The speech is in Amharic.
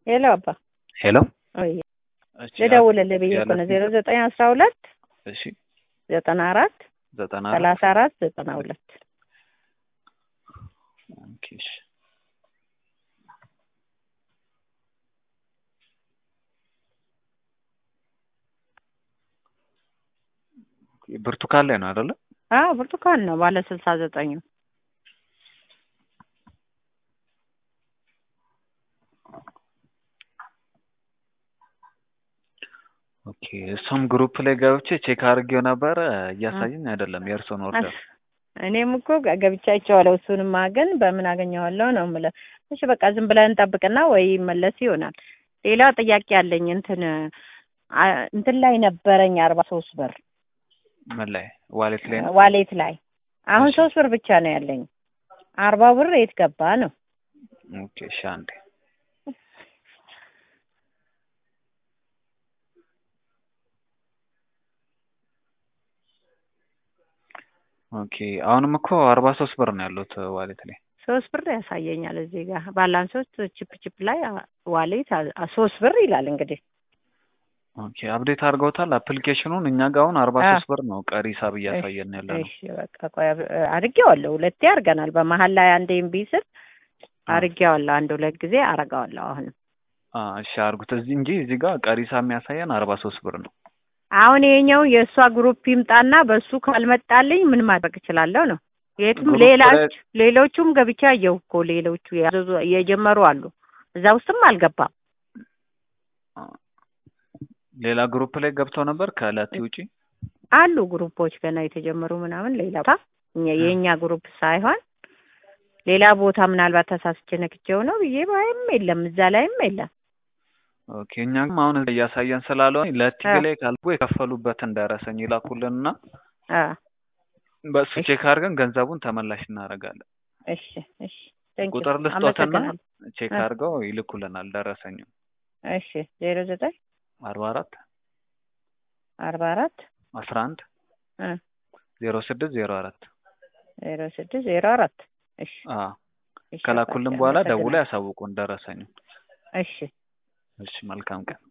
ሄሎ አባ ሄሎ ወይ እሺ ልደውልልህ ብዬ እኮ ነው ዜሮ ዘጠኝ አስራ ሁለት እሺ ዘጠና አራት ዘጠና አራት ሰላሳ አራት ዘጠና ሁለት ኦኬ እሺ ብርቱካን ላይ ነው አይደለ? አዎ ብርቱካን ነው ባለ ስልሳ ዘጠኙ ኦኬ እሱም ግሩፕ ላይ ገብቼ ቼክ አድርጌው ነበረ እያሳየኝ አይደለም የእርሶን ኦርደር እኔም እኮ ገብቻ አይቼዋለሁ። እሱንማ ግን በምን አገኘዋለሁ ነው የምልህ። እሺ በቃ ዝም ብለን እንጠብቅና ወይ ይመለስ ይሆናል። ሌላ ጥያቄ አለኝ። እንትን አ- እንትን ላይ ነበረኝ አርባ ሶስት ብር ምን ላይ ዋሌት ላይ ነው? ዋሌት ላይ አሁን እሺ። ሶስት ብር ብቻ ነው ያለኝ። አርባ ብር የት ገባ ነው? ኦኬ እሺ አንዴ ኦኬ አሁንም እኮ አርባ ሶስት ብር ነው ያሉት ዋሌት ላይ ሶስት ብር ያሳየኛል እዚህ ጋር ባላንሶች ቺፕ ቺፕ ላይ አ- ዋሌት አ- አ- ሶስት ብር ይላል እንግዲህ ኦኬ አፕዴት አድርገውታል አፕሊኬሽኑን እኛ ጋር አሁን አርባ አ- ሶስት ብር ነው ቀሪ ሂሳብ እያሳየን ያለ ነው እሺ በቃ ቆይ አብ- አድርጌዋለሁ። ሁለቴ አድርገናል። በመሀል ላይ አንዴ እምቢ ስል አድርጌዋለሁ። አንድ ሁለት ጊዜ አረጋዋለሁ። አሁን አ እሺ አድርጉት እዚህ እንጂ እዚህ ጋር ቀሪ ሂሳብ የሚያሳየን አርባ ሶስት ብር ነው አሁን ይሄኛው የእሷ ግሩፕ ይምጣና በእሱ ካልመጣልኝ ምን ማድረግ እችላለሁ ነው? የትም ግሩፕ ሌላ ላይ- ሌሎቹም ገብቻ አየሁ እኮ ሌሎቹ ያዘዙ የጀመሩ አሉ። እዛ ውስጥም አልገባም። ሌላ ግሩፕ ላይ ገብተው ነበር ከእለት ውጪ አሉ ግሩፖች ገና የተጀመሩ ምናምን ሌላ ቦታ እኛ- የእኛ ግሩፕ ሳይሆን ሌላ ቦታ ምናልባት ተሳስቼ ነክቼው ነው ብዬ ባይም የለም እዛ ላይም የለም። ኦኬ እኛም አሁን እያሳየን ስላልሆነ ለቲቪ አ- ላይ ካልኩ የከፈሉበትን ደረሰኝ ይላኩልንና አ በእሱ እሺ። ቼክ አድርገን ገንዘቡን ተመላሽ እናደርጋለን። እሺ እሺ ቴንክ ዩ ቁጥር ልስጦትና አመሰግናለሁ። ቼክ አ- አድርገው ይልኩልናል ደረሰኙ እሺ ዜሮ ዘጠኝ አርባ አራት አርባ አራት አስራ አንድ እ ዜሮ ስድስት ዜሮ አራት ዜሮ ስድስት ዜሮ አራት እሺ እሺ ከላኩልን በቃ በኋላ አመሰግናለሁ። ደውላ ያሳውቁን ደረሰኙ። እሺ እሺ መልካም ቀን።